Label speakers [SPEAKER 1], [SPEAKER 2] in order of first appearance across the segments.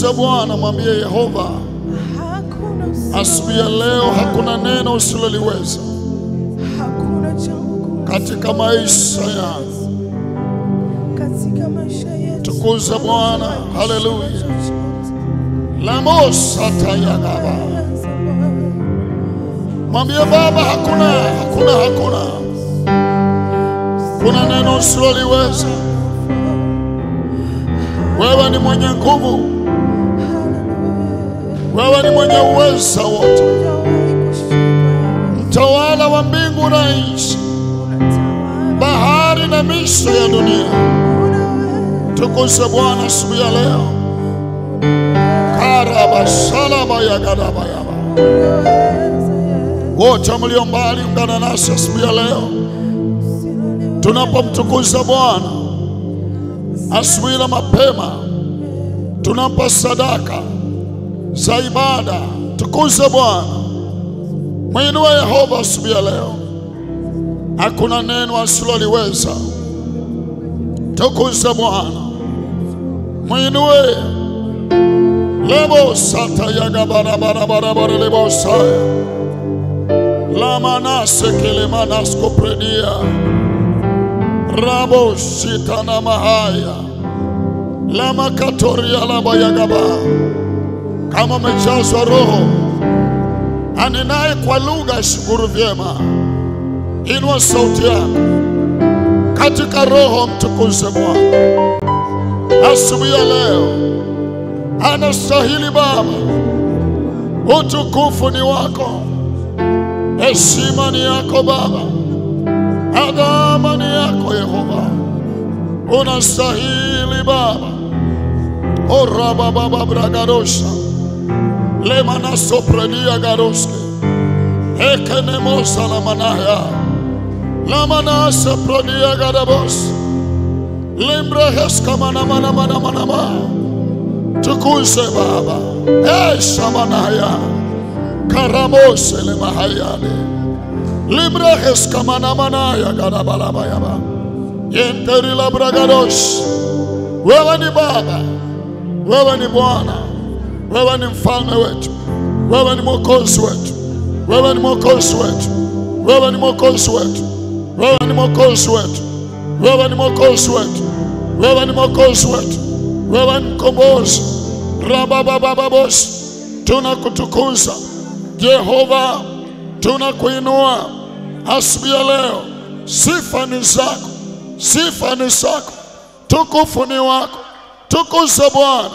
[SPEAKER 1] Tukuze Bwana, mwambie Yehova,
[SPEAKER 2] Hakuna usi-
[SPEAKER 1] asubuhi ya leo hakuna neno usiloliweza
[SPEAKER 2] hakuna jambo gumu
[SPEAKER 1] katika maisha yangu.
[SPEAKER 2] katika maisha yetu.
[SPEAKER 1] Tukuze Bwana, haleluya. lamosatayagaba mwambie Baba, hakuna hakuna hakuna kuna neno usiloliweza. Wewe ni mwenye nguvu, wewe ni mwenye uweza wote, mtawala wa mbingu na nchi, bahari na miisho ya dunia. Tukuze Bwana asubuhi ya leo. karabasalabayagadabayaba wote mlio mbali, ungana nasi asubuhi ya leo tunapomtukuza Bwana asubuhi na mapema, tunampa sadaka za ibada. Tukuze Bwana, mwinue Yehova asubuhi ya leo, hakuna neno asiloliweza. Tukuze Bwana, mwinue lebo sata yaga barabarabarabara lebo saya lamanase kelemanasko predia rabo shitana mahaya lamakatoria labayagaba kama umejazwa roho anenaye kwa lugha shukuru vyema inua sauti yako katika roho mtukuze bwana asubuhi ya leo anastahili baba utukufu ni wako heshima ni yako baba adhama ni yako yehova unastahili baba orabababa bragarosha lemanasopredia garoske ekenemosa lamanaya lamanase prodia gadabos limbreheskamanamanamanamanama tukuze baba eshamanaya karamose lemahayale limreheskamanamanaya gadabalabayaba yenterilabragadosh wewe ni baba wewe ni bwana wewe ni mfalme wetu wewe ni mwokozi wetu wewe ni mwokozi wetu wewe ni mwokozi wetu wewe ni mwokozi wetu wewe ni mwokozi wetu wewe ni mwokozi wetu wewe ni mkombozi rabababababos tunakutukuza jehova tunakuinua asubuhi ya leo sifa ni zako sifa ni zako tukufu ni wako tukuze bwana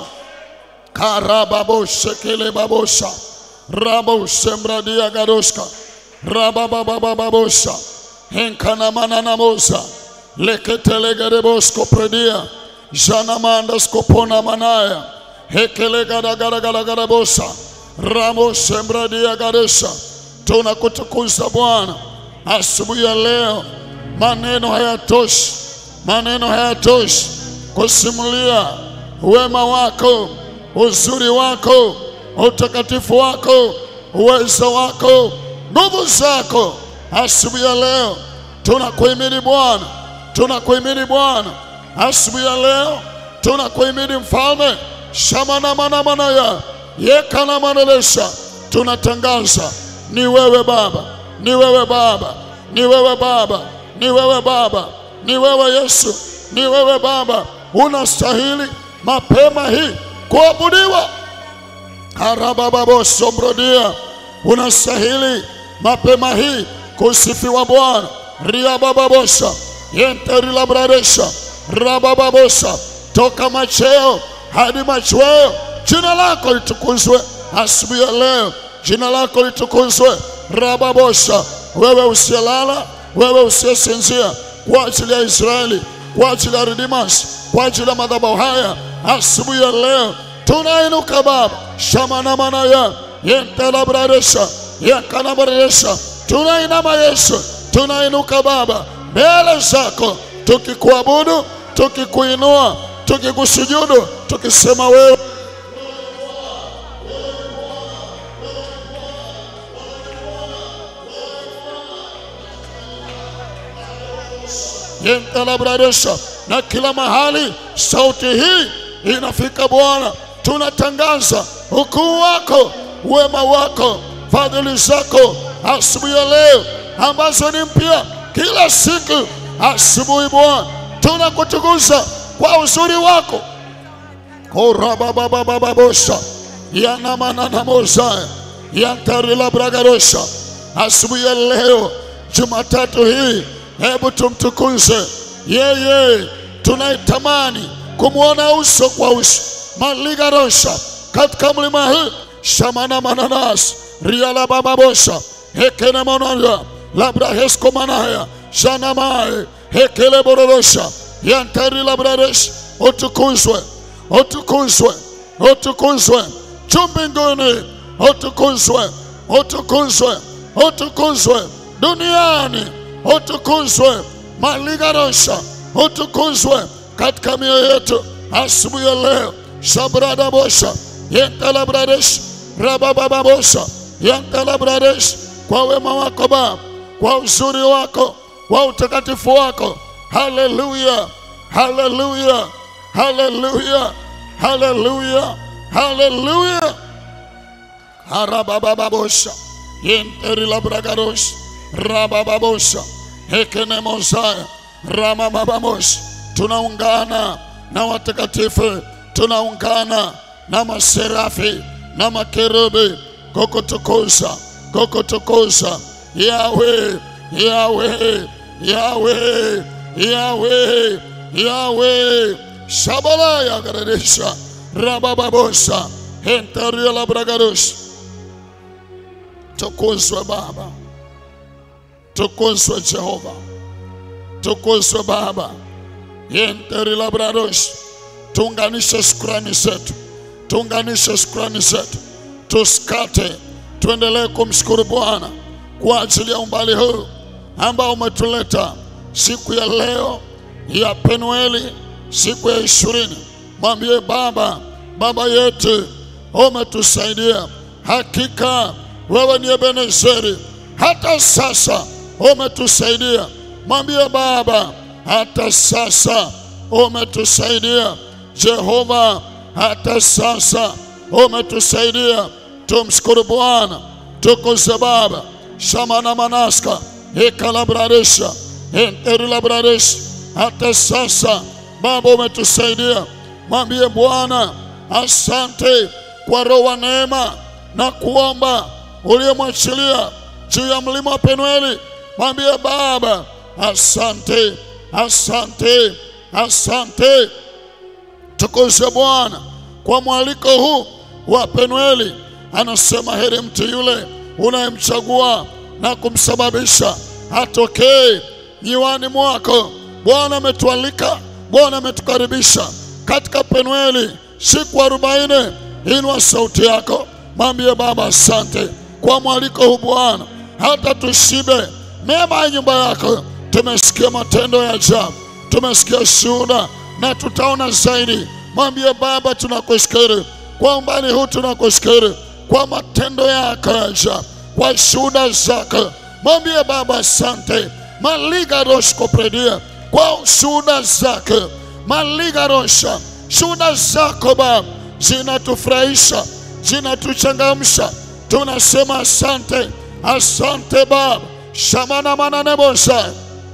[SPEAKER 1] karababoshekelebabosha raboshembradia gadoshka rabababababosha henkanamananamosa leketelegerebosko predia janamandaskopona manaya hekelegadagaragaragarabosa ramoshembradia gadesha tunakutukuza bwana asubuhi ya leo maneno hayatoshi maneno hayatoshi kusimulia wema wako uzuri wako utakatifu wako uwezo wako nguvu zako asubuhi ya leo tunakuhimidi bwana tunakuhimidi bwana asubuhi ya leo tunakuhimidi mfalme shamanamanamanaya yekanamanelesha tunatangaza ni wewe baba ni wewe baba ni wewe baba ni wewe baba ni wewe yesu ni wewe baba unastahili mapema hii kuabudiwa arabababosombrodia unastahili mapema hii kusifiwa bwana riabababosha yenterilabraresha rabababosha toka macheo hadi machweo jina lako litukuzwe asubuhi ya leo jina lako litukuzwe rababosha wewe usiyelala wewe usiyesinzia kwa ajili ya israeli kwa ajili ya redeemers kwa ajili ya madhabahu haya asubuhi ya leo tunainuka baba shamanamanaya yentelabraresha yakanabraresha tunainama yesu tunainuka baba mbele zako tukikuabudu tukikuinua tukikusujudu tukisema wewe yentelabraresha na kila mahali sauti hii inafika bwana tunatangaza ukuu wako, wema wako, fadhili zako asubuhi ya leo ambazo ni mpya kila siku. Asubuhi Bwana, tunakutukuza kwa uzuri wako korabababababosha yanamananamosaya yantarilabрагарosha asubuhi ya leo Jumatatu hii, hebu tumtukuze yeye, tunaitamani kumwona uso kwa uso maligarosha katika mlima hii shamana mananas riala bababosha hekene monaya labra hesko manaya shanamae hekele bororosha yantari labraresh utukuzwe utukuzwe utukuzwe juu mbinguni utukuzwe utukuzwe utukuzwe duniani utukuzwe maligarosha utukuzwe katika mioyo yetu asubuhi ya leo shabradabosha yentalabradesh rababababosha yentalabradesh kwa wema wako Baba, kwa uzuri wako, kwa utakatifu wako. Haleluya, haleluya, haleluya, haleluya, haleluya. harababababosha yenterilabragarosh rabababosha hekenemosaya ramamabamos tunaungana na watakatifu tunaungana na maserafi na makerubi kukutukuza kukutukuza yawe yawe yawe yawe yawe shabala yagaradisha rabababosa henterialabragarosh tukuzwe baba tukuzwe jehova tukuzwe baba yenterilabradosh tuunganishe shukrani zetu tuunganishe shukrani zetu tusikate tuendelee kumshukuru bwana kwa ajili ya umbali huu ambao umetuleta siku ya leo ya penueli siku ya ishirini mwambie baba baba yetu umetusaidia hakika wewe ni ebenezeri hata sasa umetusaidia mwambie baba hata sasa umetusaidia jehova hata sasa umetusaidia tumshukuru bwana tukuze baba shamana manaska ikalabraresha enterilabraresh hata sasa baba umetusaidia mwambie bwana asante kwa roho wa neema na kuomba uliyemwachilia juu ya mlima wa penueli mwambie baba asante asante asante tukuze bwana kwa mwaliko huu wa penueli anasema heri mtu yule unayemchagua na kumsababisha atokee nyiwani mwako bwana ametualika bwana ametukaribisha katika penueli siku arobaini inua sauti yako mwambie baba asante kwa mwaliko huu bwana hata tushibe mema ya nyumba yako tumesikia matendo ya ajabu tumesikia shuhuda na tutaona zaidi mwambie baba tunakushukuru kwa umbali huu tunakushukuru kwa matendo yako ya ajabu kwa shuhuda zako mwambie baba asante maliga roshkopredia kwa shuhuda zako maliga rosha shuhuda zako baba zinatufurahisha zinatuchangamsha tunasema asante asante baba shamana mananebosa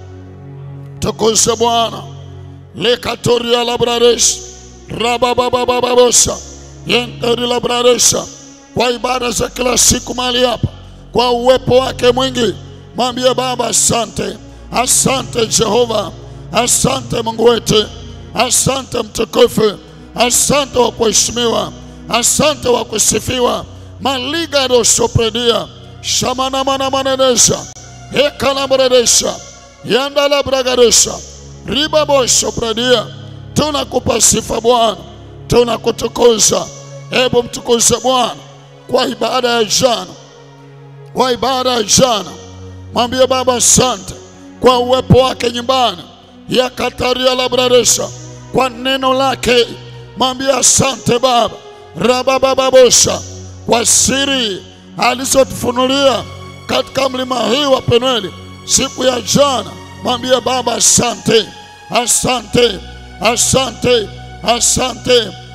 [SPEAKER 1] tukuze bwana lekatoria labraresh rabababababosa yenteri labraresha kwa ibada za kila siku mahali hapa kwa uwepo wake mwingi mwambie baba asante asante jehova asante mungu wetu asante mtukufu asante wa kuheshimiwa asante wa kusifiwa maliga rosopredia shamanamanamanedesha ekalabredesha yandalabragaresha ribaboshopredia tunakupa sifa bwana tunakutukuza hebu mtukuze bwana kwa ibada ya jana kwa ibada ya jana mwambie baba asante kwa uwepo wake nyumbani ya kataria labraresha kwa neno lake mwambie asante baba rababababosha kwa siri alizotufunulia katika mlima hii wa Penueli siku ya jana. Mwambie Baba asante, asante, asante, asante,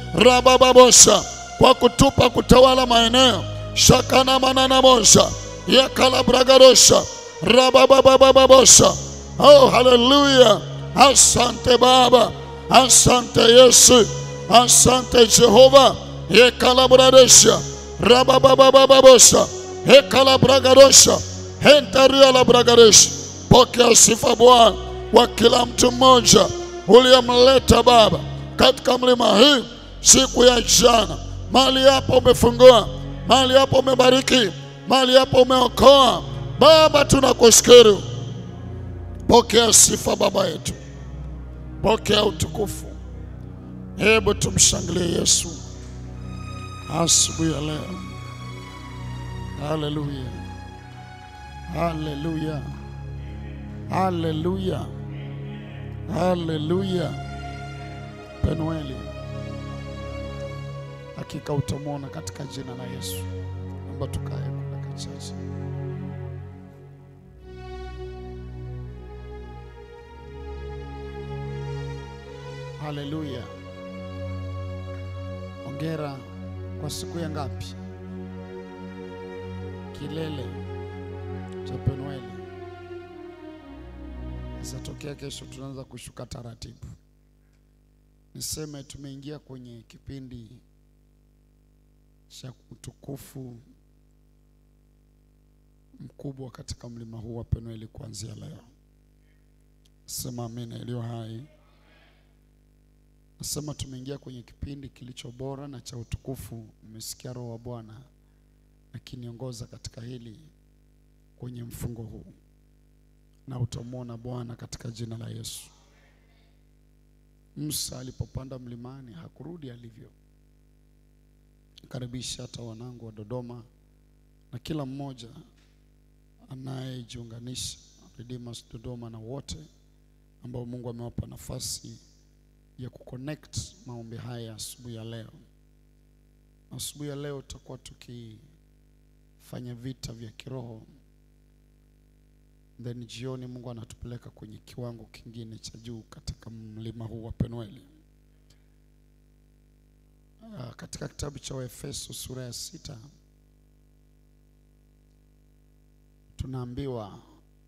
[SPEAKER 1] rabababosha, kwa kutupa kutawala maeneo shakana manana mosha yakalabragarosha rabababababosha. Oh, haleluya! Asante Baba, asante Yesu, asante Jehova. Yekalabraresha rabababababosha hekalabragarosha hentarialabragareshi. Pokea sifa Bwana wa kila mtu mmoja uliyemleta Baba katika mlima hii siku ya jana. Mahali hapo umefungua, mahali hapo umebariki, mahali hapo umeokoa. Baba, tunakushukuru. Pokea sifa Baba yetu, pokea utukufu. Hebu tumshangilie Yesu asubuhi ya leo. Haleluya, haleluya, haleluya, haleluya. Penueli, hakika utamwona katika jina la Yesu. Naomba tukae kwa dakika chache. Haleluya. Ongera kwa siku ya ngapi? Kilele cha Penueli. Sasa tokea kesho tunaanza kushuka taratibu. Niseme tumeingia kwenye kipindi cha utukufu mkubwa katika mlima huu wa Penueli kuanzia leo. Sema amina iliyo hai. Nasema tumeingia kwenye kipindi kilicho bora na cha utukufu. Umesikia Roho wa Bwana akiniongoza katika hili kwenye mfungo huu, na utamwona Bwana katika jina la Yesu. Musa alipopanda mlimani hakurudi alivyo. Karibisha hata wanangu wa Dodoma na kila mmoja anayejiunganisha Redeemers Dodoma na wote ambao Mungu amewapa nafasi ya kuconnect maombi haya asubuhi ya leo. Asubuhi ya leo tutakuwa tukifanya vita vya kiroho, then jioni Mungu anatupeleka kwenye kiwango kingine cha juu katika mlima huu wa Penueli. Ah, Katika kitabu cha Waefeso sura ya sita tunaambiwa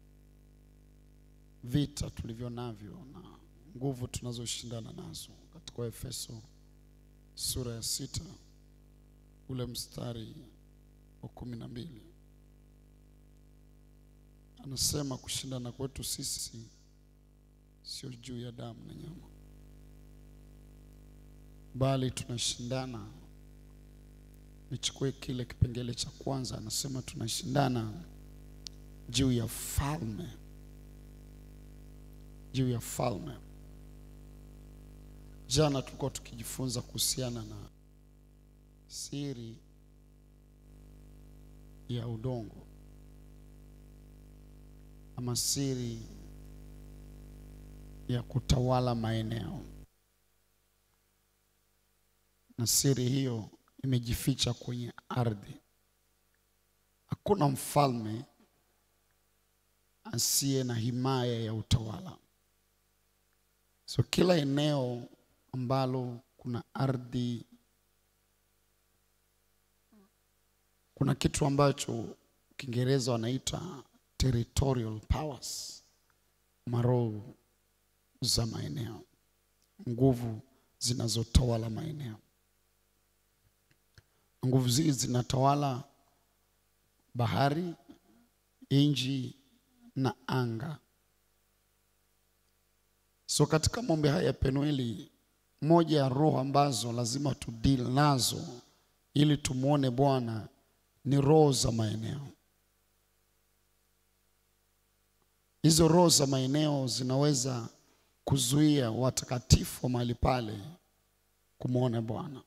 [SPEAKER 1] vita tulivyo navyo na nguvu tunazoshindana nazo katika Efeso sura ya sita ule mstari wa kumi na mbili anasema kushindana kwetu sisi sio juu ya damu na nyama, bali tunashindana. Nichukue kile kipengele cha kwanza, anasema tunashindana juu ya falme, juu ya falme. Jana tulikuwa tukijifunza kuhusiana na siri ya udongo ama siri ya kutawala maeneo, na siri hiyo imejificha kwenye ardhi. Hakuna mfalme asiye na himaya ya utawala. So kila eneo ambalo kuna ardhi, kuna kitu ambacho Kiingereza wanaita territorial powers, maroho za maeneo, nguvu zinazotawala maeneo. Nguvu hizi zinatawala bahari, nchi na anga. So katika maombi haya ya Penueli, moja ya roho ambazo lazima tudili nazo ili tumwone Bwana ni roho za maeneo. Hizo roho za maeneo zinaweza kuzuia watakatifu wa mahali pale kumwona Bwana.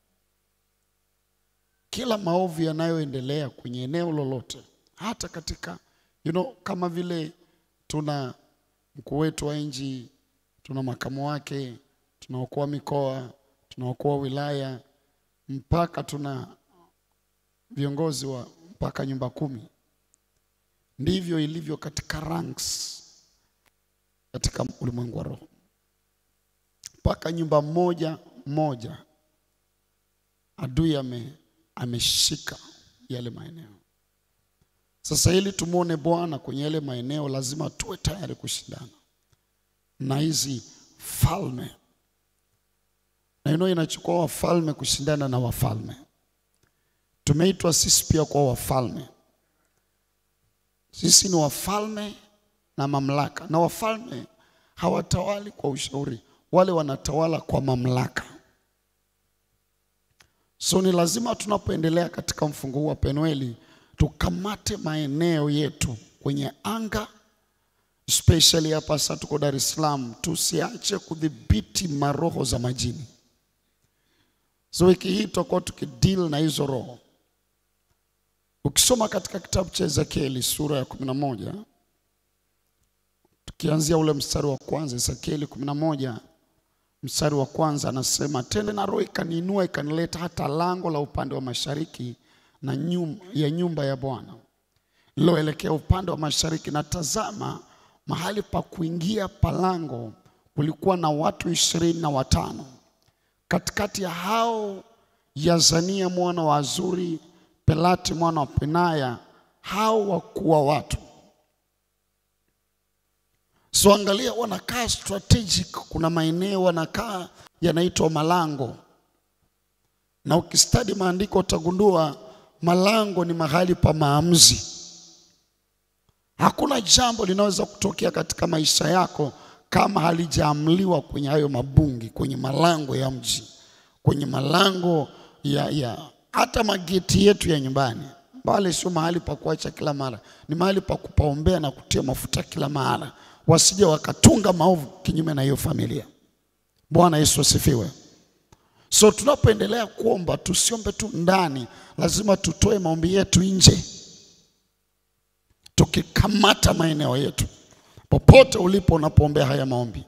[SPEAKER 1] Kila maovu yanayoendelea kwenye eneo lolote, hata katika you know, kama vile tuna mkuu wetu wa nchi, tuna makamu wake, tunaokoa mikoa, tunaokoa wilaya, mpaka tuna viongozi wa mpaka nyumba kumi. Ndivyo ilivyo katika ranks katika ulimwengu wa roho, mpaka nyumba moja moja adui ame, ameshika yale maeneo. Sasa ili tumwone Bwana kwenye yale maeneo, lazima tuwe tayari kushindana na hizi falme, na ino inachukua wafalme kushindana na wafalme. Tumeitwa sisi pia kwa wafalme. Sisi ni wafalme na mamlaka, na wafalme hawatawali kwa ushauri, wale wanatawala kwa mamlaka. So ni lazima tunapoendelea katika mfungo huu wa Penueli tukamate maeneo yetu kwenye anga, especially hapa sasa tuko Dar es Salaam, tusiache kudhibiti maroho za majini. So wiki hii tutakuwa tukideal na hizo roho. Ukisoma katika kitabu cha Ezekieli sura ya kumi na moja tukianzia ule mstari wa kwanza, Ezekieli kumi na moja mstari wa kwanza anasema, tena na roho ikaniinua ikanileta hata lango la upande wa mashariki na nyum, ya nyumba ya Bwana liloelekea upande wa mashariki, na tazama, mahali pa kuingia palango kulikuwa na watu ishirini na watano. Katikati ya hao Yazania mwana wa Azuri, Pelati mwana wa Penaya, hao wakuu wa watu So angalia, wanakaa strategic. Kuna maeneo wanakaa yanaitwa malango, na ukistadi maandiko utagundua malango ni mahali pa maamuzi. Hakuna jambo linaweza kutokea katika maisha yako kama halijaamliwa kwenye hayo mabungi, kwenye malango ya mji, kwenye malango ya, ya hata mageti yetu ya nyumbani. Pale sio mahali pa kuacha kila mara, ni mahali pa kupaombea na kutia mafuta kila mara wasije wakatunga maovu kinyume na hiyo familia. Bwana Yesu asifiwe. So tunapoendelea kuomba, tusiombe tu ndani, lazima tutoe maombi yetu nje, tukikamata maeneo yetu popote ulipo unapoombea haya maombi.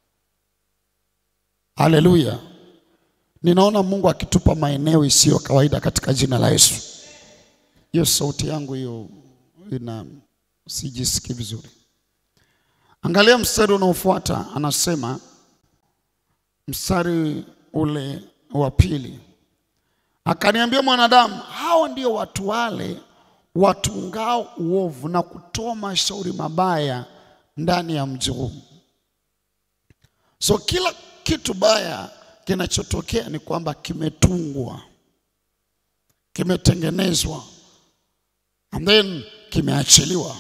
[SPEAKER 1] Haleluya! Ninaona Mungu akitupa maeneo isiyo kawaida katika jina la Yesu. Hiyo sauti yangu hiyo ina sijisikii vizuri. Angalia mstari unaofuata, anasema mstari ule wa pili, akaniambia mwanadamu, hao ndio watu wale watungao uovu na kutoa mashauri mabaya ndani ya mji huu. So kila kitu baya kinachotokea ni kwamba kimetungwa, kimetengenezwa and then kimeachiliwa.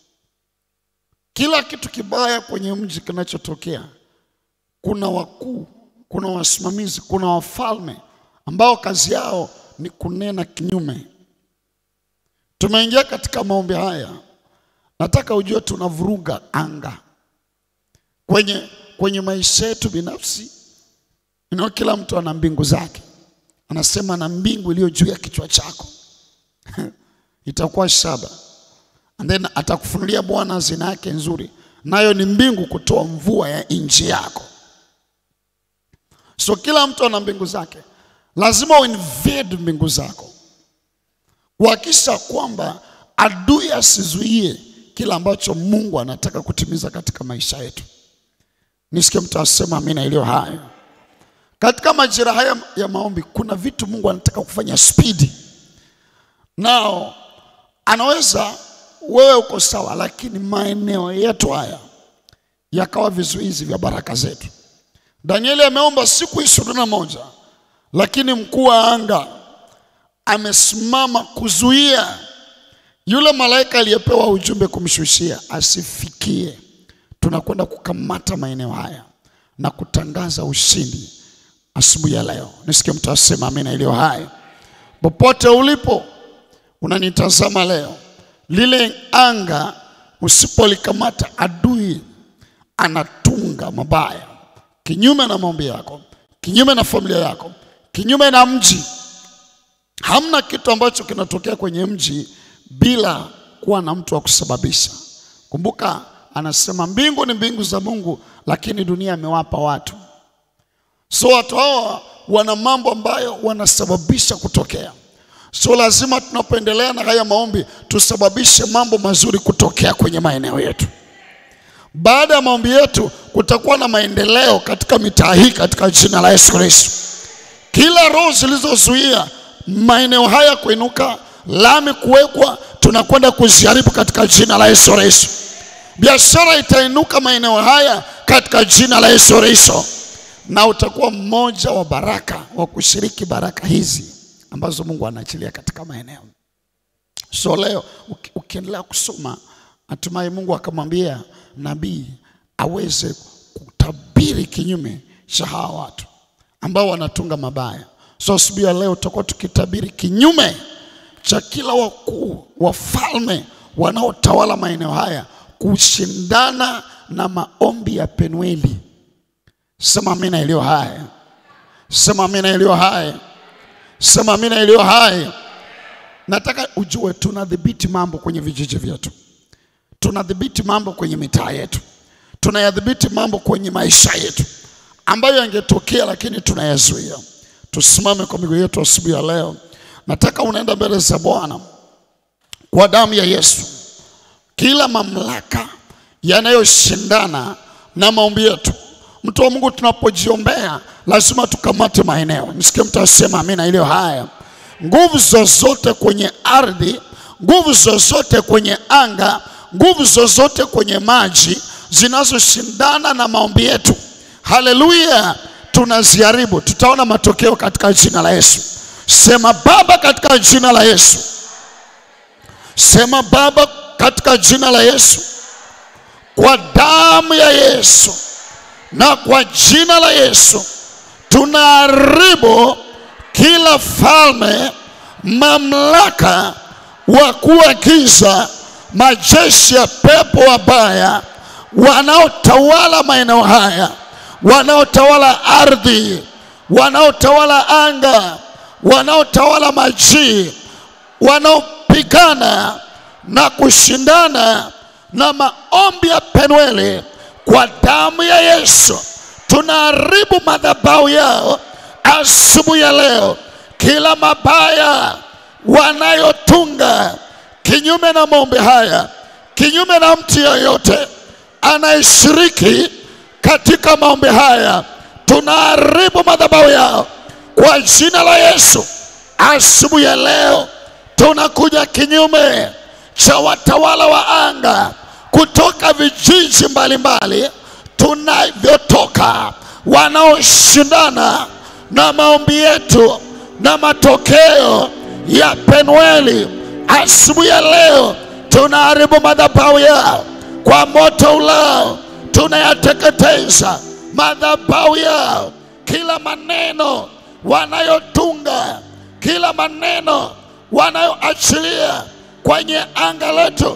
[SPEAKER 1] Kila kitu kibaya kwenye mji kinachotokea, kuna wakuu, kuna wasimamizi, kuna wafalme ambao kazi yao ni kunena kinyume. Tumeingia katika maombi haya, nataka ujue tunavuruga anga kwenye, kwenye maisha yetu binafsi. Inao kila mtu ana mbingu zake, anasema na mbingu iliyo juu ya kichwa chako itakuwa shaba and then atakufunulia Bwana hazina yake nzuri, nayo ni mbingu kutoa mvua ya nchi yako. So kila mtu ana mbingu zake, lazima uinvade mbingu zako, kuhakikisha kwamba adui asizuie kila ambacho Mungu anataka kutimiza katika maisha yetu. Nisikie mtu asema amina iliyo hayo. Katika majira haya ya maombi, kuna vitu Mungu anataka kufanya spidi nao, anaweza wewe uko sawa, lakini maeneo yetu haya yakawa vizuizi vya baraka zetu. Danieli ameomba siku ishirini na moja, lakini mkuu wa anga amesimama kuzuia yule malaika aliyepewa ujumbe kumshushia asifikie. Tunakwenda kukamata maeneo haya na kutangaza ushindi asubuhi ya leo. Nisikie mtu asema amina iliyo hai. Popote ulipo unanitazama leo, lile anga usipolikamata, adui anatunga mabaya kinyume na maombi yako, kinyume na familia yako, kinyume na mji. Hamna kitu ambacho kinatokea kwenye mji bila kuwa na mtu wa kusababisha. Kumbuka anasema mbingu ni mbingu za Mungu, lakini dunia amewapa watu. So watu hawa wana mambo ambayo wanasababisha kutokea. So lazima tunapoendelea na haya maombi tusababishe mambo mazuri kutokea kwenye maeneo yetu. Baada ya maombi yetu kutakuwa na maendeleo katika mitaa hii katika jina la Yesu Kristo. kila roho zilizozuia maeneo haya kuinuka, lami kuwekwa, tunakwenda kuziharibu katika jina la Yesu Kristo. Biashara itainuka maeneo haya katika jina la Yesu Kristo, na utakuwa mmoja wa baraka wa kushiriki baraka hizi ambazo Mungu anaachilia katika maeneo. So leo uki- ukiendelea kusoma, hatimaye Mungu akamwambia nabii aweze kutabiri kinyume cha hawa watu ambao wanatunga mabaya. So asubuhi ya leo tutakuwa tukitabiri kinyume cha kila wakuu wafalme wanaotawala maeneo haya kushindana na maombi ya Penueli. Sema amina iliyo hai, sema amina iliyo hai, sema amina iliyo hai. Nataka ujue tunadhibiti mambo kwenye vijiji vyetu, tunadhibiti mambo kwenye mitaa yetu, tunayadhibiti mambo kwenye maisha yetu ambayo yangetokea, lakini tunayazuia. Tusimame kwa miguu yetu asubuhi ya leo. Nataka unaenda mbele za Bwana kwa damu ya Yesu, kila mamlaka yanayoshindana na maombi yetu. Mtu wa Mungu, tunapojiombea lazima tukamate maeneo. Msikie mtu asema amina iliyo haya. Nguvu zozote kwenye ardhi, nguvu zozote kwenye anga, nguvu zozote kwenye maji zinazoshindana na maombi yetu, haleluya, tunaziharibu. Tutaona matokeo katika jina la Yesu. Sema Baba, katika jina la Yesu. Sema Baba, katika jina la Yesu, kwa damu ya Yesu na kwa jina la Yesu tunaharibu kila falme, mamlaka, wakuu wa giza, majeshi ya pepo wabaya wanaotawala maeneo haya, wanaotawala ardhi, wanaotawala anga, wanaotawala maji, wanaopigana na kushindana na maombi ya Penueli kwa damu ya Yesu tunaharibu madhabahu yao asubuhi ya leo. Kila mabaya wanayotunga kinyume na maombi haya, kinyume na mtu yeyote anayeshiriki katika maombi haya, tunaharibu madhabahu yao kwa jina la Yesu. Asubuhi ya leo tunakuja kinyume cha watawala wa anga kutoka vijiji mbalimbali tunavyotoka, wanaoshindana na maombi yetu na matokeo ya Penueli. Asubuhi ya leo tunaharibu madhabahu yao kwa moto ulao, tunayateketeza madhabahu yao, kila maneno wanayotunga, kila maneno wanayoachilia kwenye anga letu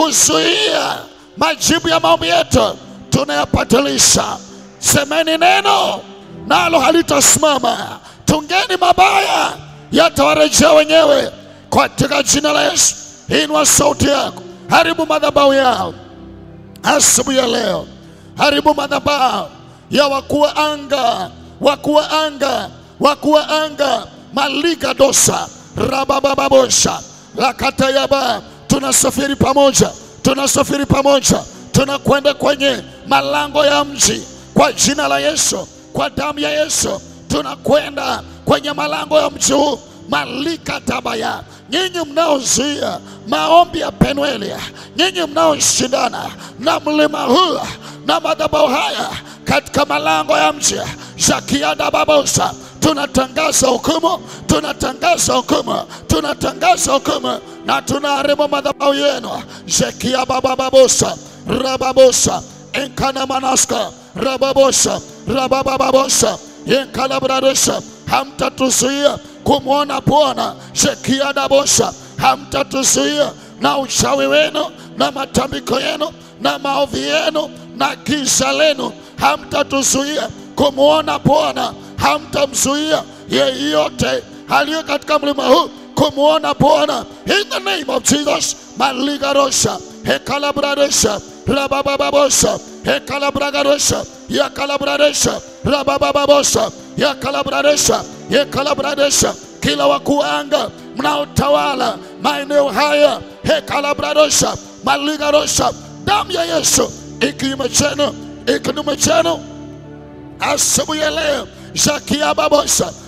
[SPEAKER 1] kuzuia majibu ya maombi yetu tunayapatilisha. Semeni neno nalo halitasimama, tungeni mabaya yatawarejea wenyewe katika jina la Yesu. Inua sauti yako, haribu madhabahu yao asubuhi ya leo, haribu madhabahu ya wakuu wa anga, wakuu wa anga, wakuu wa anga, maliga dosa rababababosha lakatayaba. Tunasafiri pamoja, tunasafiri pamoja, tunakwenda kwenye malango ya mji kwa jina la Yesu, kwa damu ya Yesu, tunakwenda kwenye malango ya mji huu malika tabaya. Nyinyi mnaozuia maombi ya Penueli, nyinyi mnaoshindana na mlima huu na madhabahu haya katika malango ya mji Zakiada Babosa, tunatangaza hukumu, tunatangaza hukumu, tunatangaza hukumu na tunaharibu madhabahu yenu. Zekia Baba Babosa, Rababosa, Enkana Manaska, Rababosa, Rabababosa, Enkana Bradosa, hamtatuzuia kumwona Bwana. Zekia Dabosa, hamtatuzuia na uchawi wenu na matambiko yenu na maovi yenu na giza lenu, hamtatuzuia kumwona Bwana, hamtamzuia yeyote aliye katika mlima huu kumwona Bwana. In the name of Jesus, maligarosha hekalabraresha rababababosa hekalabragarosha yakalabraresha rababababosa yakalabraresha yekalabraresha kila wakuu wa anga mnaotawala maeneo haya hekalabraresha maligarosha damu ya Yesu ikinyume chenu ikinyume chenu asubuhi ya leo Zakia Babosa,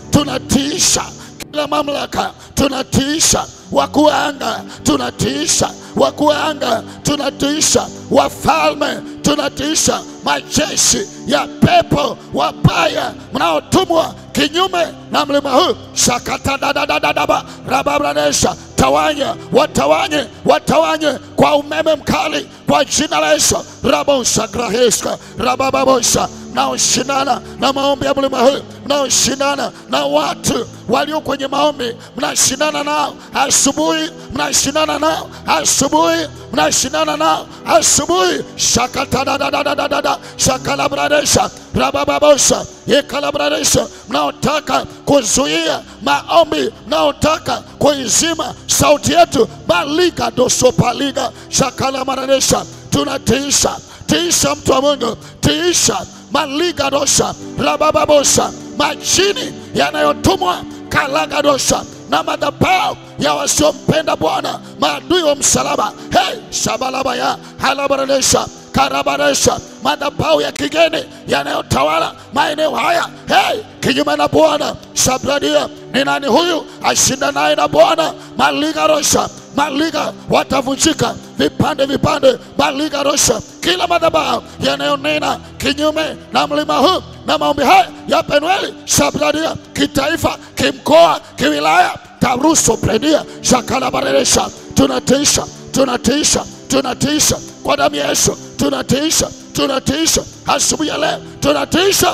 [SPEAKER 1] tunatiisha kila mamlaka, tunatiisha wakuu wa anga, tunatiisha wakuu wa anga, tunatiisha wafalme, tunatiisha majeshi ya pepo wabaya mnaotumwa kinyume na mlima huu shakatadadadadaba rababranesha tawanya watawanye watawanye kwa umeme mkali kwa jina la Yesu rabosha graheska rabababosha mnaoshindana na maombi ya mlima huu mnaoshindana na watu walio kwenye maombi mnashindana nao asubuhi mnashindana nao asubuhi mnashindana nao asubuhi shakatadadadadada shakalabradesha rabababosha yekalabradesha mnaotaka kuzuia maombi mnaotaka kuizima sauti yetu baliga dosopaliga shakalamaradesha tunatiisha tiisha mtu wa Mungu tiisha maliga dosha rabababosha majini yanayotumwa kalagadosha na madhabahu ya wasiompenda Bwana, maadui wa msalaba. Hey, shabalabaya halabaradesha karabaresha madhabahu ya kigeni yanayotawala maeneo haya hey, kinyume na Bwana. Sabradia, ni nani huyu ashindanaye na Bwana? maliga rosha maliga watavunjika vipande vipande, maliga rosha kila madhabahu yanayonena kinyume na mlima huu na maombi haya ya Penueli Sabradia, kitaifa, kimkoa, kiwilaya, taruso prenia shakalabareresha, tunatiisha tunatiisha tunatiisha kwa damu ya Yesu, tunatiisha tunatiisha asubuhi ya leo, tunatiisha.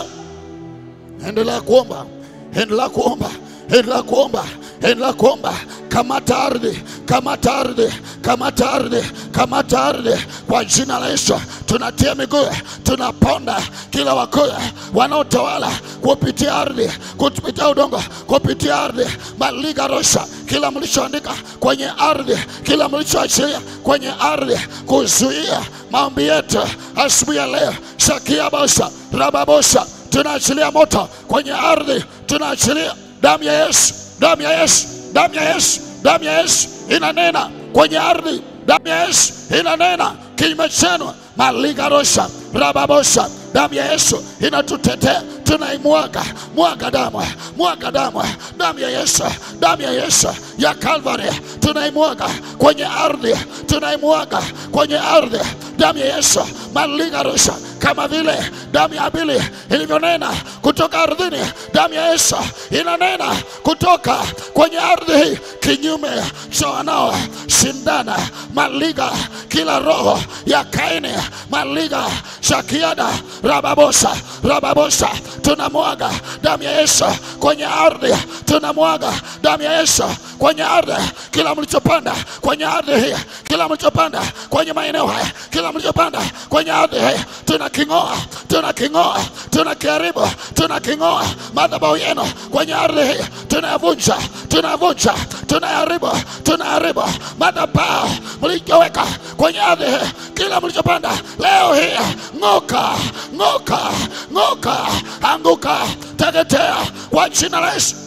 [SPEAKER 1] Endelea kuomba, endelea kuomba, endelea kuomba, endelea kuomba. Kamata ardhi, kamata ardhi, kamata ardhi, kamata ardhi kwa jina la Yesu. Tunatia miguu, tunaponda kila wakuu wanaotawala kupitia ardhi, kupitia udongo, kupitia ardhi, maliga rosha, kila mlichoandika kwenye ardhi, kila mlichoachilia kwenye ardhi, kuzuia maombi yetu asubuhi ya leo. Shakia bosha, rababosha, tunaachilia moto kwenye ardhi, tunaachilia damu ya Yesu, damu ya Yesu, damu ya Yesu, damu ya Yesu inanena kwenye ardhi, damu ya Yesu inanena kinyume chenu, maliga rosha, rababosha, damu ya Yesu inatutetea, tunaimwaga, mwaga damu, mwaga damu, damu ya Yesu, damu ya Yesu ya Kalvari tunaimwaga kwenye ardhi, tunaimwaga kwenye ardhi, damu ya Yesu maliga rosha, kama vile damu ya Abili ilivyonena kutoka ardhini, damu ya Yesu inanena kutoka kwenye ardhi hii kinyume cha wanao shindana, maliga kila roho ya Kaini, maliga shakiada rababosa rababosa, tunamwaga damu ya Yesu kwenye ardhi, tunamwaga damu ya Yesu kwenye ardhi, kila mlichopanda kwenye ardhi hii, kila mlichopanda kwenye maeneo haya, kila mlichopanda kwenye ardhi hii, tunaking'oa, tunaking'oa, tunakiharibu, tunaking'oa madhabahu yenu kwenye ardhi hii, tunayavunja, tunayavunja, tunayaharibu, tunayaharibu madhabahu mlichoweka kwenye ardhi hii, kila mlichopanda leo hii, ng'oka, ng'oka, ng'oka, anguka, teketea kwa jina la Yesu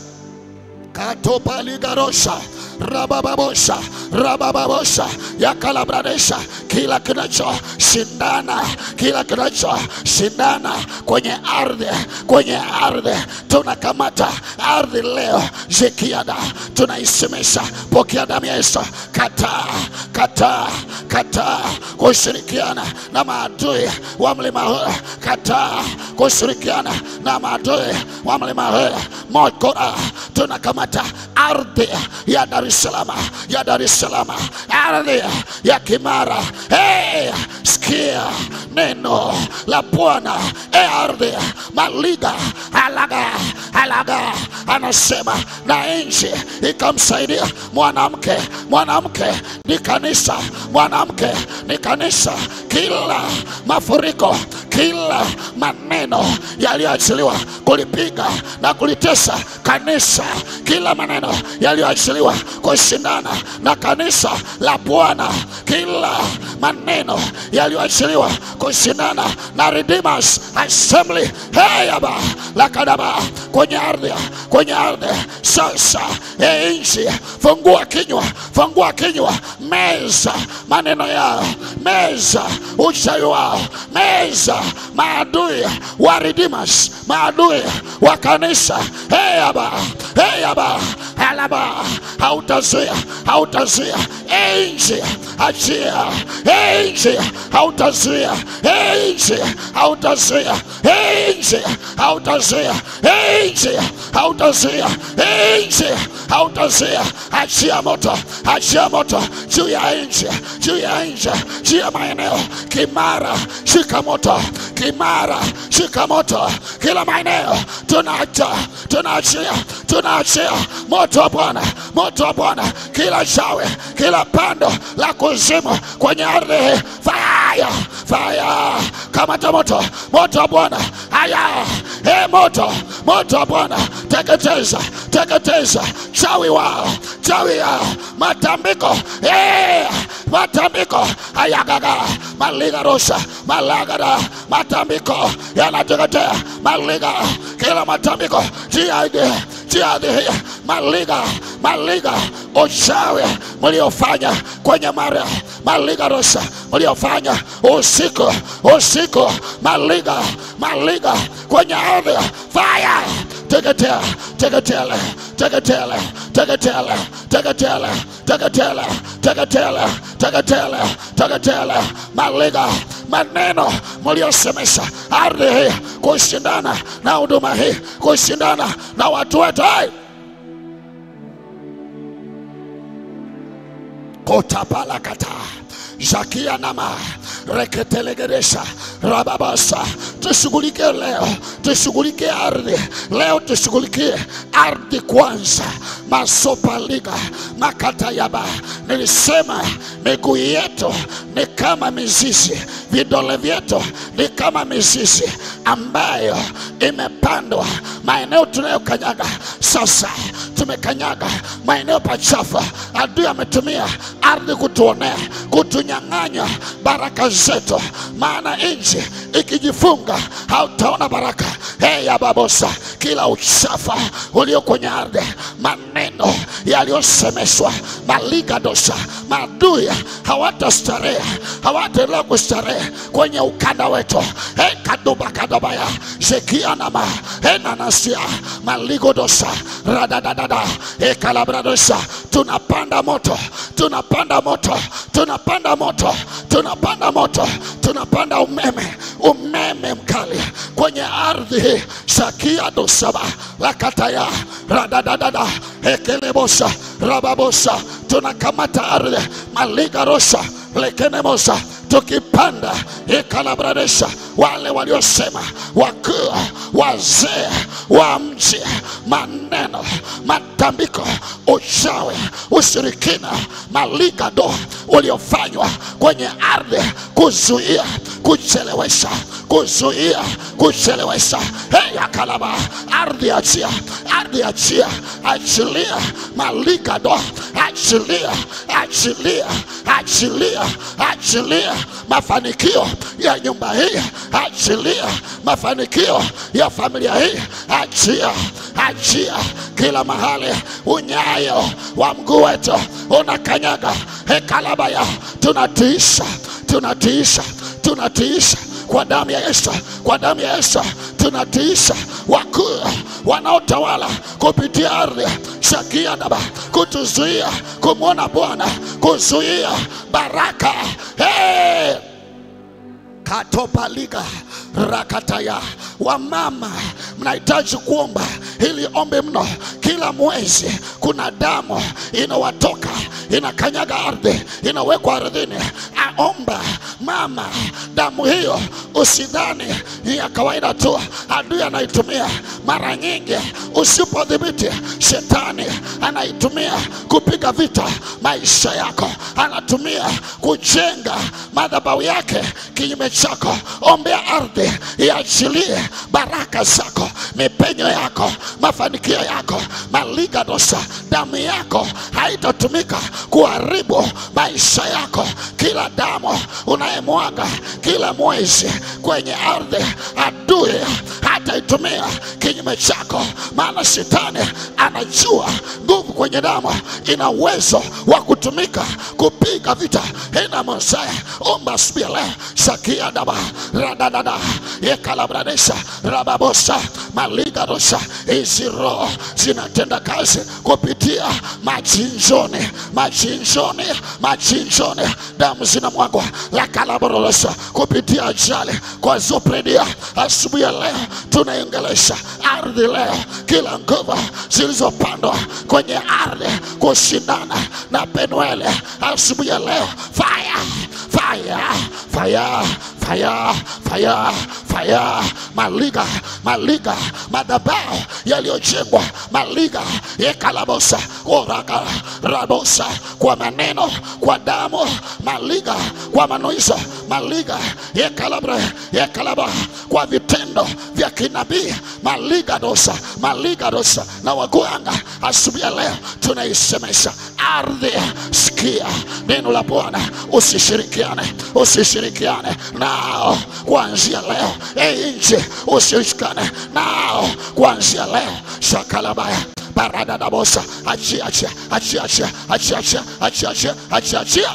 [SPEAKER 1] katopaligarosha rabababosha rabababosha yakalabradesha kila kinachoshindana kila kinachoshindana kwenye ardhi kwenye ardhi tunakamata ardhi leo zikiada tunaisemesha pokea damu ya Yesu kataa kataa kataa kushirikiana na maadui wa mlima huu kataa kushirikiana na maadui wa mlima huu mokora tunakamata ardhi ya Dar es Salaam, ya Dar es Salaam, ardhi ya Kimara. Hey, sikia neno la Bwana. Hey, ardhi maliga alaga alaga, anasema na nchi ikamsaidia mwanamke. Mwanamke ni kanisa, mwanamke ni kanisa. Kila mafuriko, kila maneno yaliyoachiliwa kulipiga na kulitesa kanisa, kila maneno yaliyoachiliwa kushindana na kanisa la Bwana, kila maneno yaliyoachiliwa kushindana na Redeemers Assembly heyaba la kadaba kwenye ardhi, kwenye ardhi sasa. E nchi, fungua kinywa, fungua kinywa, meza maneno yao, meza uchawi wao, meza maadui wa Redeemers, maadui wa kanisa. Hey aba, hey aba, alaba, hautazuia, hautazuia, enzi achia, enzi hautazuia, enzi hautazuia, enzi hautazuia, enzi hautazuia, enzi hautazuia, achia moto, achia moto juu ya nchi, juu ya nchi, juu ya maeneo. Kimara, shika moto, Kimara, shika moto, kila maeneo tunaacha, tunaachia, tunaachia moto wa Bwana, moto wa Bwana, kila shawe, kila pando la kuzimu kwenye ardhi hii, fire, fire, kamata moto, moto wa Bwana, haya, e moto, moto wa Bwana, teketeza, teketeza chawi wao, chawi yao, matambiko, eh, matambiko, ayagaga, maliga rusha, malagada, matambiko yanateketea, maliga, kila matambiko, jiadi, jiadi hii, maliga, maliga, uchawi mliofanya kwenye mara, maliga rusha, mliofanya usiku, usiku, maliga, maliga kwenye ardhi, fire, teketea, teketele, teketele, teketele, teketele, teketele, teketele, teketele, teketele, maliga, maneno mliosemesha ardhi hii kushindana na huduma hii, kushindana na watu wetu hai kotapalakata zakia nama reketelegeresha rababasa tushughulikie leo tushughulikie ardhi leo tushughulikie ardhi kwanza masopaliga makatayaba nilisema miguu yetu ni kama mizizi vidole vyetu ni kama mizizi ambayo imepandwa maeneo tunayokanyaga sasa tumekanyaga maeneo pachafu adui ametumia ardhi kutuonea kutunyang'anya baraka zetu maana nchi ikijifunga hautaona baraka hey, ya babosa kila uchafa ulio kwenye ardhi maneno yaliyosemeshwa maligadosa maadui hawatastarehe hawataendelea kustarehe kwenye ukanda wetu hey, kadubakadabaya zekianama enanasia maligodosa radadadada ekalabradosa tunapanda moto tunapanda moto tunapanda moto tunapanda moto tunapanda umeme umeme mkali kwenye ardhi hii sakia dosaba lakataya radadadada ekelebosa rababosa tunakamata ardhi maligarosa lekenemosa tukipanda ikalabradesha wale waliosema wakuu wazee wa mji maneno matambiko uchawi ushirikina maligado uliofanywa kwenye ardhi kuzuia kuchelewesha kuzuia kuchelewesha hey, akalaba ardhi achia ardhi achia achilia maligado achilia achilia achilia achilia mafanikio ya nyumba hii achilia mafanikio ya familia hii achia achia kila mahali unyayo wa mguu wetu unakanyaga hekalabaya tunatiisha tunatiisha tunatiisha kwa damu ya Yesu, kwa damu ya Yesu tunatiisha wakuu wanaotawala kupitia ardhi shakia daba, kutuzuia kumwona Bwana, kuzuia baraka hey! katopaliga rakataya. Wamama mnahitaji kuomba hili ombi mno. Kila mwezi kuna damu inawatoka inakanyaga ardhi, inawekwa ardhini. Aomba mama, damu hiyo usidhani ni ya kawaida tu, adui anaitumia mara nyingi. Usipodhibiti, shetani anaitumia kupiga vita maisha yako, anatumia kujenga madhabahu yake kinyume chako. Ombea ardhi iachilie baraka zako, mipe mapenyo yako, mafanikio yako, maligadosa, damu yako haitatumika kuharibu maisha yako. Kila damu unayemwaga kila mwezi kwenye ardhi, adui hataitumia kinyume chako, maana shetani anajua nguvu kwenye damu ina uwezo wa kutumika kupiga vita. Ina Mosaya omba asubuhi ya leo sakia daba radadada yekalabradesha rababosa maligarosa. Hizi roho zinatenda kazi kupitia machinjoni, machinjoni, machinjoni, damu zinamwagwa lakalaborolosa kupitia ajali kwa zopredia. Asubuhi ya leo tunaiongelesha ardhi leo, kila nguvu zilizopandwa kwenye ardhi kushindana na Penueli asubuhi ya leo, fire fire fire fire fire fire, maliga maliga, madhabahu yaliyojengwa maliga yekalabosa oraka rabosa, kwa maneno kwa damu maliga, kwa manuizo maliga yekalabra yekalaba, kwa vitendo vya kinabii maliga dosa maliga dosa na wagwanga. Asubuhi ya leo tunaisemesha ardhi, sikia neno la Bwana, usishirikiane usishirikiane nao kuanzia leo. Ei nchi, usishirikiane nao kuanzia leo. shakalabaya baradadabosa, achia achia achia achia achia achia achia achia achia achia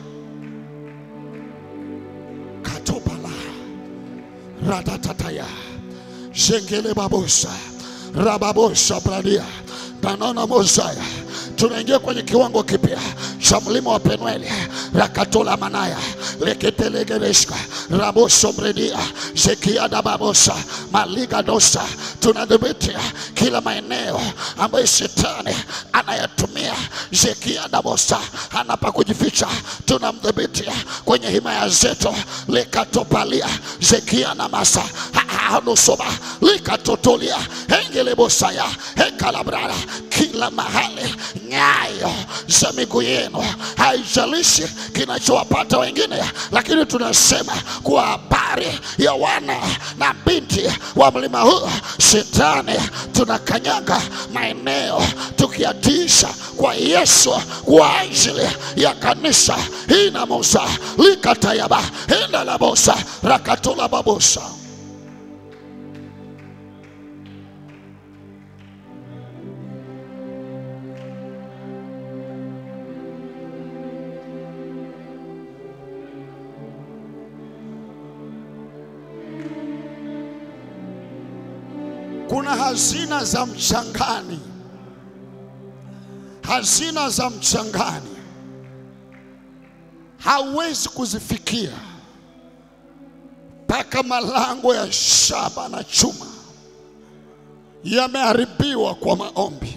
[SPEAKER 1] katopala ratatataya zengele babosa rababosa bradia danona mosaya tunaingia kwenye kiwango kipya cha mlima wa Penueli rakatola manaya leketelegereshka rabosomredia zekiada babosa maliga dosa. Tunadhibiti kila maeneo ambayo shetani anayatumia zekiada bosa anapa kujificha, tunamdhibiti kwenye himaya zetu lekatopalia zekia na masa hanusoba likatotolia engelebosaya hekalabrara kila mahali nyayo za miguu yenu, haijalishi kinachowapata wengine, lakini tunasema kwa habari ya wana na binti wa mlima huu, shetani tunakanyaga maeneo tukiatisha kwa Yesu kwa ajili ya kanisa hii na Musa likatayaba enda la bosa rakatola babosa kuna hazina za mchangani, hazina za mchangani hauwezi kuzifikia mpaka malango ya shaba na chuma yameharibiwa kwa maombi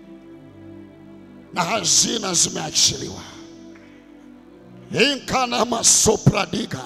[SPEAKER 1] na hazina zimeachiliwa. inkana masopradiga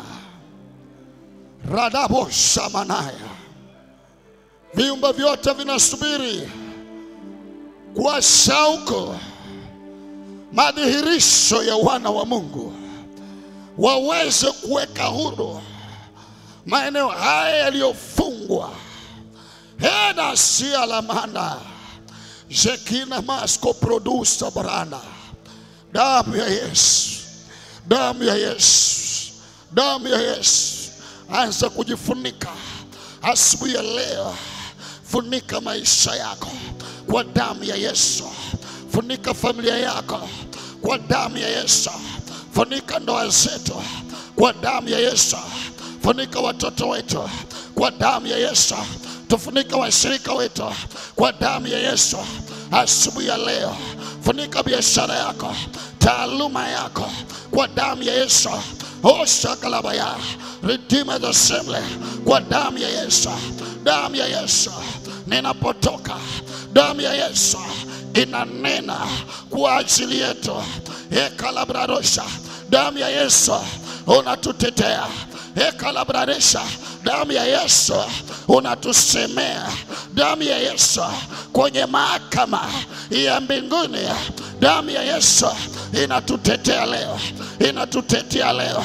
[SPEAKER 1] radabo shamanaya viumbe vyote vinasubiri kwa shauku madhihirisho ya wana wa Mungu waweze kuweka huru maeneo haya yaliyofungwa. hena sia lamanda jekina masko produsa baranda damu ya Yesu, damu ya Yesu, damu ya Yesu. Anza kujifunika asubuhi ya leo. Funika maisha yako kwa damu ya Yesu. Funika familia yako kwa damu ya Yesu. Funika ndoa zetu kwa damu ya Yesu. Funika watoto wetu kwa damu ya Yesu. Tufunika washirika wetu kwa damu ya Yesu. Asubuhi ya leo, funika biashara yako, taaluma yako kwa damu ya Yesu. Oshakalabaya, Redeemer the Assembly kwa damu ya Yesu, damu ya Yesu. Ninapotoka, damu ya Yesu inanena kwa ajili yetu. Ekalabrarosha, damu ya Yesu unatutetea. Ekalabraresha, damu ya Yesu unatusemea. Damu ya Yesu kwenye mahakama ya mbinguni, damu ya Yesu inatutetea leo, inatutetea leo.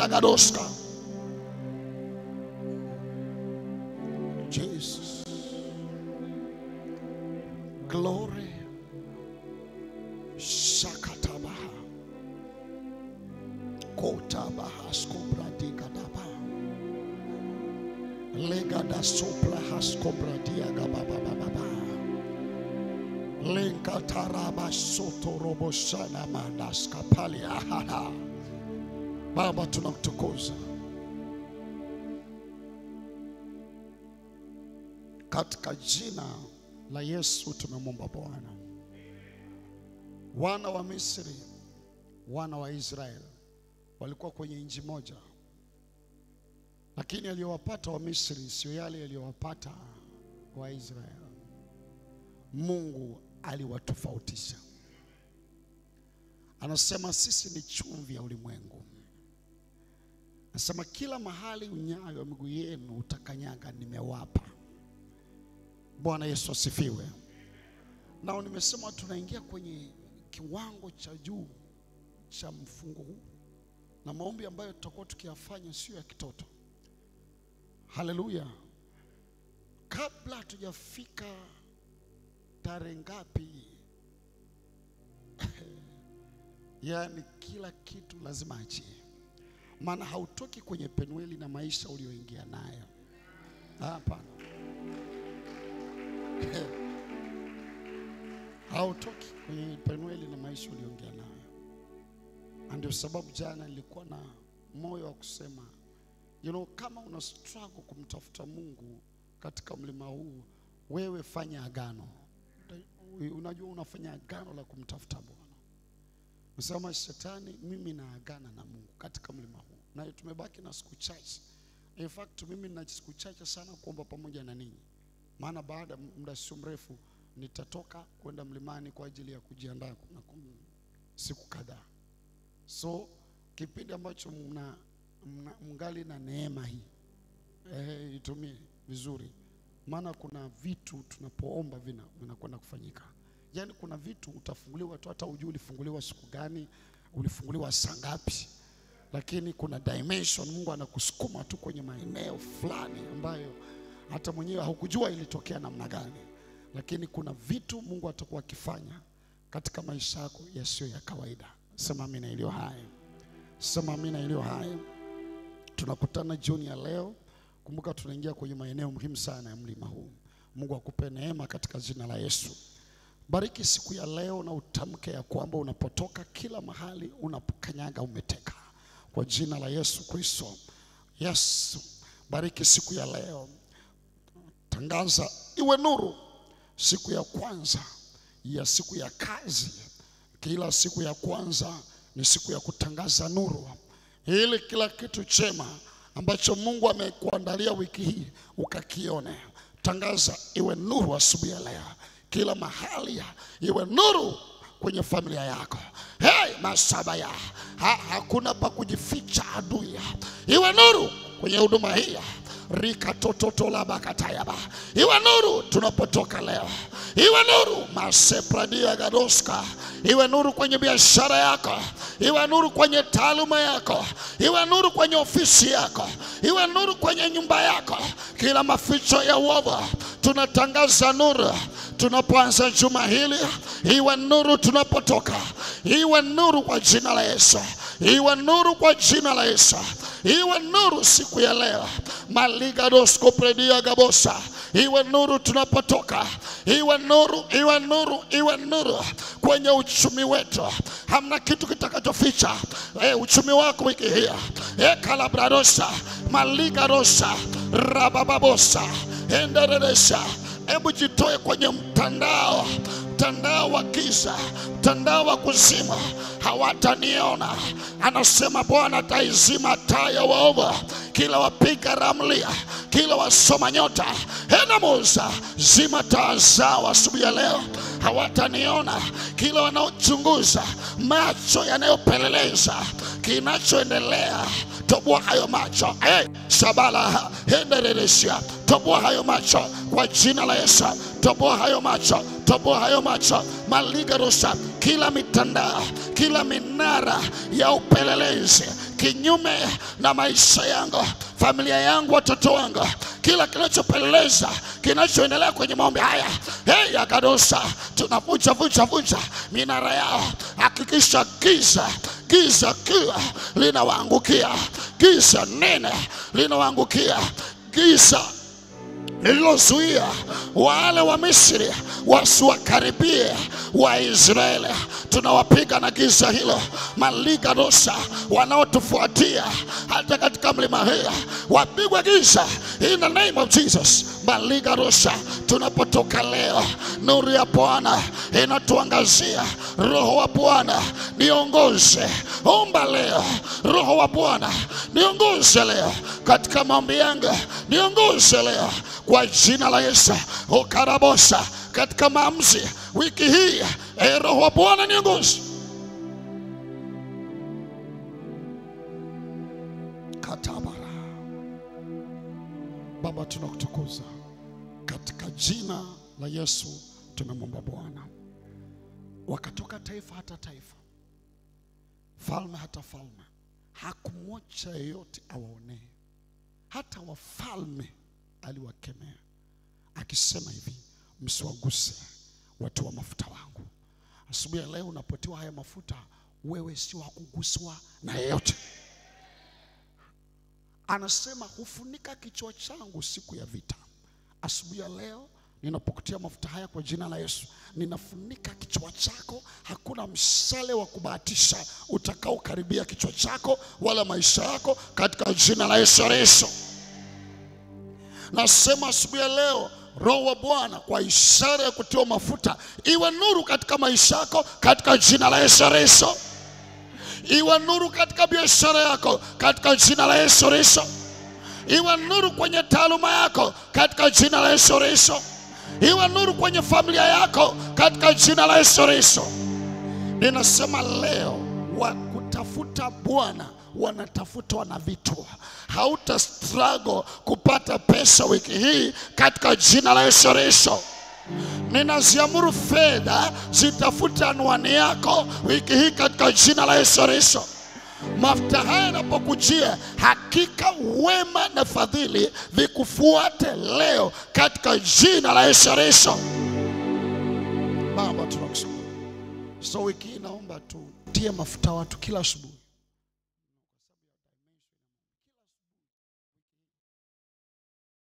[SPEAKER 1] Shakalabragadoska, Jesus. kota bahasko bradika daba lega da sopra hasko bradia gababababa lenka taraba soto robo sana mandaska pali ahada Baba tunamtukuza katika jina la Yesu tumemwomba Bwana. Wana wa Misri, wana wa Israeli walikuwa kwenye nchi moja, lakini aliyowapata wa Misri sio yale yaliyowapata wa Israeli. Mungu aliwatofautisha. Anasema sisi ni chumvi ya ulimwengu. Anasema kila mahali unyayo wa miguu yenu utakanyaga, nimewapa. Bwana Yesu asifiwe. Nao nimesema tunaingia kwenye kiwango cha juu cha mfungo huu na maombi ambayo tutakuwa tukiyafanya sio ya kitoto. Haleluya! Kabla hatujafika tarehe ngapi, yaani kila kitu lazima achie, maana hautoki kwenye penueli na maisha ulioingia nayo. Hapana. hautoki kwenye penueli na maisha uliongea nayo. Na ndio sababu jana nilikuwa na moyo wa kusema you know, kama una struggle kumtafuta Mungu katika mlima huu, wewe fanya agano. Unajua unafanya agano la kumtafuta Bwana. Nasema shetani, mimi naagana na Mungu katika mlima huu, na tumebaki na siku chache. In fact mimi nina siku chache sana kuomba pamoja na ninyi maana baada ya muda sio mrefu nitatoka kwenda mlimani kwa ajili ya kujiandaa na kum- siku kadhaa. So kipindi ambacho mna, mna mngali na neema hii eh, itumie vizuri, maana kuna vitu tunapoomba vina vinakwenda kufanyika. Yaani kuna vitu utafunguliwa tu, hata ujui ulifunguliwa siku gani, ulifunguliwa saa ngapi, lakini kuna dimension Mungu anakusukuma tu kwenye maeneo fulani ambayo hata mwenyewe haukujua ilitokea namna gani, lakini kuna vitu Mungu atakuwa akifanya katika maisha yako yasiyo ya kawaida. Sema amina iliyo hai, sema amina iliyo hai. Tunakutana jioni ya leo. Kumbuka tunaingia kwenye maeneo muhimu sana ya mlima huu. Mungu akupe neema katika jina la Yesu. Bariki siku ya leo na utamke ya kwamba unapotoka kila mahali unapokanyaga umeteka, kwa jina la Yesu Kristo. Yesu, bariki siku ya leo tangaza iwe nuru siku ya kwanza ya siku ya kazi. Kila siku ya kwanza ni siku ya kutangaza nuru, ili kila kitu chema ambacho Mungu amekuandalia wiki hii ukakione. Tangaza iwe nuru asubuhi ya leo, kila mahali iwe nuru kwenye familia yako. Hey, masabaya ha, hakuna pa kujificha adui, iwe nuru kwenye huduma hii rika tototo la bakatayaba iwe nuru tunapotoka leo, iwe nuru masepradia gadoska, iwe nuru kwenye biashara yako, iwe nuru kwenye taaluma yako, iwe nuru kwenye ofisi yako, iwe nuru kwenye nyumba yako. Kila maficho ya uovu tunatangaza nuru tunapoanza juma hili, iwe nuru tunapotoka, iwe nuru kwa jina la Yesu, iwe nuru kwa jina la Yesu, iwe nuru siku ya leo maligadoskopredia gabosa iwe nuru tunapotoka, iwe nuru, iwe nuru, iwe nuru kwenye uchumi wetu. Hamna kitu kitakachoficha e, uchumi wako wiki hii e, kalabradosa maligarosa rabababosa enderedesha. Hebu jitoe kwenye mtandao mtandao wa giza, mtandao wa kuzima, hawataniona. Anasema Bwana ataizima taa ya waovu, kila wapiga ramlia, kila wasoma nyota, enamuza zima taa zao asubuhi ya leo, hawataniona. Kila wanaochunguza, macho yanayopeleleza kinachoendelea, toboa hayo macho hey, sabala hendereresia, toboa hayo macho kwa jina la Yesu, toboa hayo macho toboa hayo macho maligarusa, kila mitandao, kila minara ya upelelezi kinyume na maisha yangu, familia yangu, watoto wangu, kila kinachopeleleza kinachoendelea kwenye maombi haya hey, yakadosa tunavunja vunja vunja minara yao. Hakikisha giza giza kila linawaangukia, giza nene linawaangukia, giza lililozuia wale wa Misri wasiwakaribie Waisraeli. Tunawapiga na giza hilo, maligadosa wanaotufuatia hata katika mlima hii wapigwe giza in the name of Jesus. Maligadosa, tunapotoka leo, nuru ya Bwana inatuangazia. Roho wa Bwana niongoze, omba leo. Roho wa Bwana niongoze leo katika maombi yangu, niongoze leo kwa jina la Yesu. Ukarabosa katika maamuzi wiki hii, e Roho wa Bwana niongoze. Katabara. Baba, tunakutukuza katika jina la Yesu, tumemwomba Bwana. Wakatoka taifa hata taifa, falme hata falme, hakumwacha yeyote awaonee, hata wafalme aliwakemea akisema hivi, msiwaguse watu wa mafuta wangu. Asubuhi ya leo unapotiwa haya mafuta, wewe si wa kuguswa na yeyote. Anasema hufunika kichwa changu siku ya vita. Asubuhi ya leo ninapokutia mafuta haya kwa jina la Yesu, ninafunika kichwa chako. Hakuna mshale wa kubahatisha utakaokaribia kichwa chako wala maisha yako, katika jina la Yesu Kristo. Nasema asubuhi ya leo, Roho wa Bwana kwa ishara ya kutiwa mafuta iwe nuru katika maisha yako, katika jina la Yesu Kristo. Iwe nuru katika biashara yako, katika jina la Yesu Kristo. Iwe nuru kwenye taaluma yako, katika jina la Yesu Kristo. Iwe nuru kwenye familia yako, katika jina la Yesu Kristo. Ninasema leo wa kutafuta Bwana wanatafutwa na vitu. Hauta struggle kupata pesa wiki hii katika jina la Yesu Kristo. Ninaziamuru fedha zitafute anwani yako wiki hii katika jina la Yesu Kristo. Mafuta haya yanapokujia, hakika wema na fadhili vikufuate leo katika jina la Yesu Kristo. Baba, tunakushukuru. So wiki hii naomba tu tie mafuta watu kila asubuhi